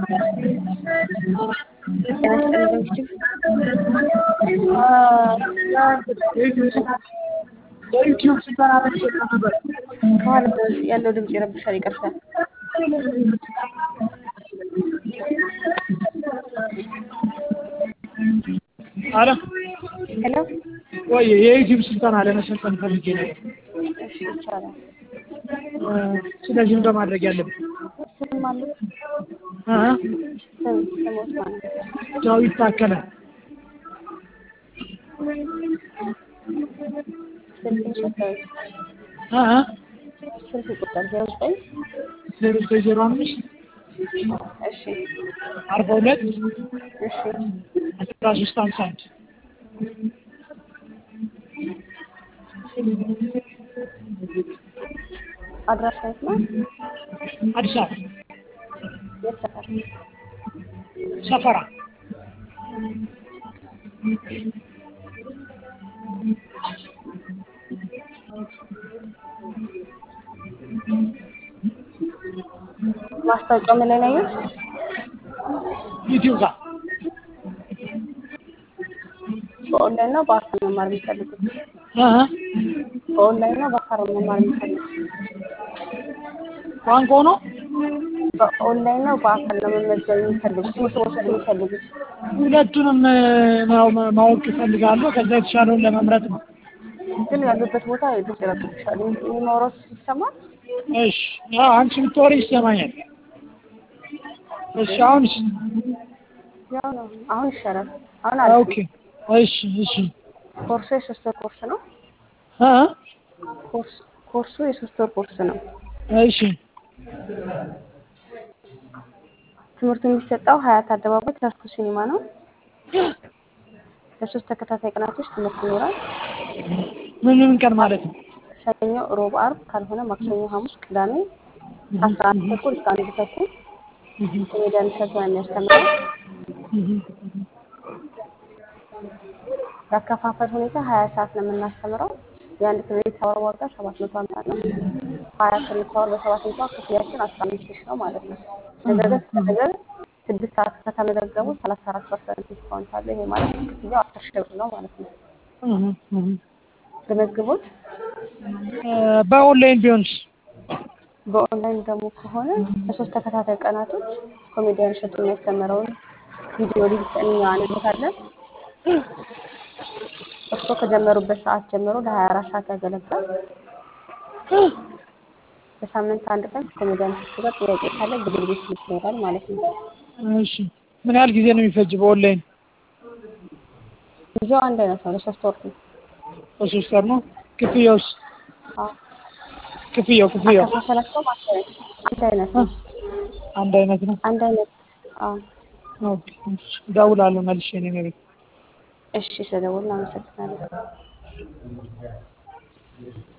የዩቲዩብ ስልጠና ለመሰልጠን ነበር። ከኋላ ያለው ድምፅ ይረብሻል። ይቀርሳል። አለ ሄሎ፣ ወይ የዩቲዩብ ስልጠና ለመሰልጠን ፈልጌ ነበር። እሺ፣ ይቻላል። ስለዚህ ምንድን ነው ማድረግ ያለብን? ስም ማለት እ ስም ስሞት ማለት ዳዊት ታከለ ስልክ ሰጠኝ። እ ስልክ ቁጥር ዜሮ ዘጠኝ ዜሮ ዘጠኝ ዜሮ አምስት እሺ፣ አርባ ሁለት እሺ፣ አስራ ሶስት ሀምሳ አንድ አድራሻ የት ነው? አዲስ አበባ የት ሰፈር? ሰፈራ ማስታወቂያው ምን ላይ ነው ያየሁት? ዩቲዩብ ጋር በኦንላይን ነው በአካል መማር የሚፈልጉት? እ በኦንላይን ነው በአካል መማር የሚፈልጉት? ቋንቋው ነው በኦንላይን ነው በአካል ነው መመዝገብ የሚፈልጉት? ትምህርት መውሰድ የሚፈልጉት? ሁለቱንም ማው- ማወቅ እፈልጋለሁ። ከዛ የተሻለውን ለመምረጥ ነው። ግን ያሉበት ቦታ ድምፅ ይረብሻል። የሚኖረው ይሰማል? እሺ አዎ፣ አንቺ ብትወሪ ይሰማኛል። እሺ አሁን ያው ነው። አሁን ይሻላል። አሁን ኦኬ አሪፍ እሺ እሺ ነው። ኮርሱ የሶስት ወር ኮርስ ነው። እ ኮርስ ኮርሱ የሶስት ወር ኮርስ ነው። እሺ ትምህርቱ የሚሰጠው ሀያት አደባባይ ተስኩ ሲኒማ ነው። ለሶስት ተከታታይ ቀናቶች ትምህርት ይኖራል። ምን ምን ቀን ማለት ነው? ሰኞ፣ ሮብ፣ አርብ ካልሆነ ማክሰኞ፣ ሐሙስ፣ ቅዳሜ ከአስራ አንድ ተኩል እስከ አንድ ተኩል ኮሜዲያን እሸቱ ነው የሚያስተምረው። ያከፋፈል ሁኔታ ሀያ ሰዓት ነው የምናስተምረው። የአንድ ክሬዲት አወር ዋጋ ሰባት መቶ ሀምሳ ነው። ሀያ ክሬዲት አወር በሰባት መቶ ክፍያችን አስራ አምስት ሺህ ነው ማለት ነው። ነገር ግን ከተመዘገበ ስድስት ሰዓት ከተመዘገቡ ሰላሳ አራት ፐርሰንት ዲስካውንት አለ። ይሄ ማለት ክፍያው አስር ሺህ ብር ነው ማለት ነው። ለመዝግቦት በኦንላይን ቢሆንስ? በኦንላይን ደግሞ ከሆነ ለሶስት ተከታታይ ቀናቶች ኮሜዲያን እሸቱ የሚያስተምረውን ቪዲዮ ሊንክ እኛ እንልካለን። እርስዎ ከጀመሩበት ሰዓት ጀምሮ ለሀያ አራት ሰዓት ያገለግላል። በሳምንት አንድ ቀን ከኮሜዲያን እሸቱ ጋር ጥያቄ ካለ ግብል ቤት ይኖራል ማለት ነው። እሺ ምን ያህል ጊዜ ነው የሚፈጅ በኦንላይን? ጊዜው አንድ አይነት ነው፣ ለሶስት ወር ነው። በሶስት ወር ነው። ክፍያውስ? አዎ። ክፍያው ክፍያው አከፋፈላቸውም አንድ አይነት አንድ አይነት ነው። አንድ አይነት ነው። አንድ አይነት አዎ። ኦኬ እሺ፣ እደውላለሁ መልሼ እኔ ቤት እሺ፣ ስለደወልን አመሰግናለሁ።